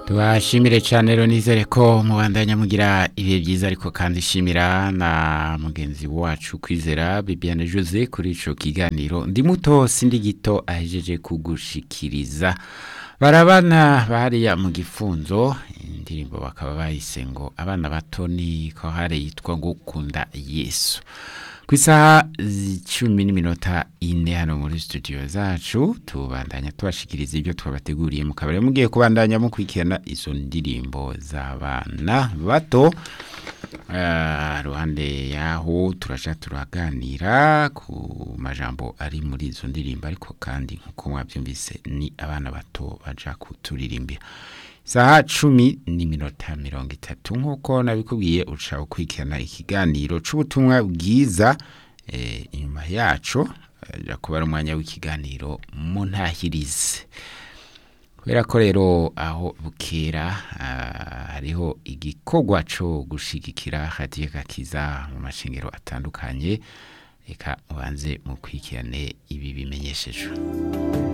tubashimire cyane rero nizere ko mubandanya mugira ibihe byiza ariko kandi shimira na mugenzi wacu kwizera Bibiane Jose kuri ico kiganiro ndi muto sindi gito ahejeje kugushikiriza barabana bariya mu gifunzo indirimbo bakaba bayise ngo abana bato ni ko hari yitwa ngo kunda Yesu ku isaha cumi n'iminota ine hano muri studio zacu tubandanya tubashikiriza ibyo twabateguriye mu kabari mugiye kubandanya mukurikirana izo ndirimbo z'abana bato uh, ruhande yaho turaja turaganira ku majambo ari muri izo ndirimbo ariko kandi nkuko mwabyumvise ni abana bato baja kuturirimbira saha cumi n'iminota mirongo itatu nk'uko nabikubwiye uca ukurikirana ikiganiro c'ubutumwa bwiza eh, inyuma yaco aja kuba ari umwanya w'ikiganiro mu ntahirize kubera ko rero aho bukera uh, hariho igikorwa co gushigikira hadiye gakiza mu mashengero atandukanye reka mubanze mukurikirane ibi bimenyeshejwe